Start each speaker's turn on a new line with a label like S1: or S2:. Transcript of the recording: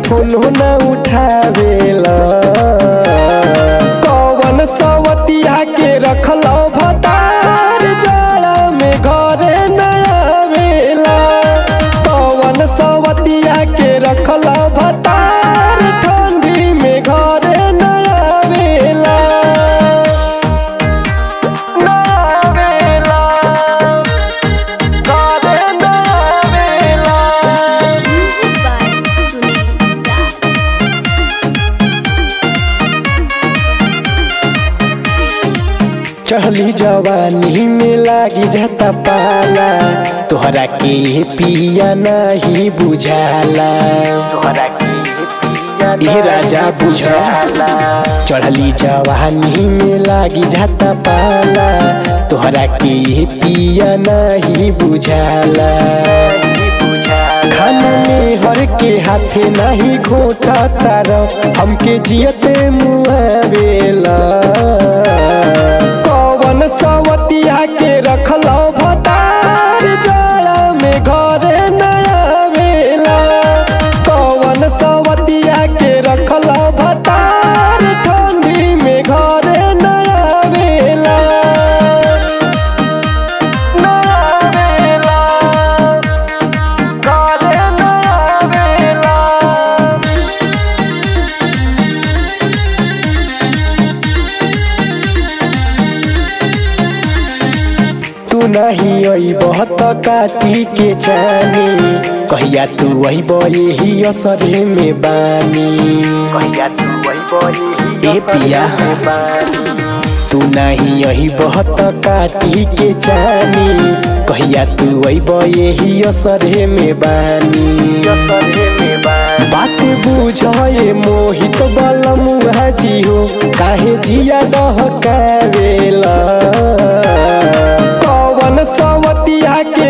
S1: फोनो न उठावेला कौन सवतिया के रखल भतार जाड़ा में घरे न आवेला कौन सवतिया के रखल भतार ठंडी में घरे न आवेला न आवेला घरे न आवेला
S2: Music by Sunil Raj.
S1: चढ़ली जवानी में लागी जाता पाला तोहरा के पिया नहीं बुझाला तोहरा के पिया राजा बुझाला चढ़ली जवानी में लागी जाता पाला तोहरा के पिया नहीं बुझाला खाना में हर के हाथे नहीं घोटा तार हमके जियते मुआवेला कौन सवतिया के रखल भतार जाड़ा में घरे न आवेला कौन सवतिया के रखल भतार ठंडी में घरे न आवेला न आवेला घरे न आवेला तू नहीं आई बहुत काटी के जानी कहिया तू वही यही असरे में बानी कहिया तू वही ए पिया तू नहीं यही बहुत काटी के जानी कहिया तू वही यही असरे में बानी बात बुझे मोहित बलम हाजी हो काहे जिया डहकावेला कौन सवतिया के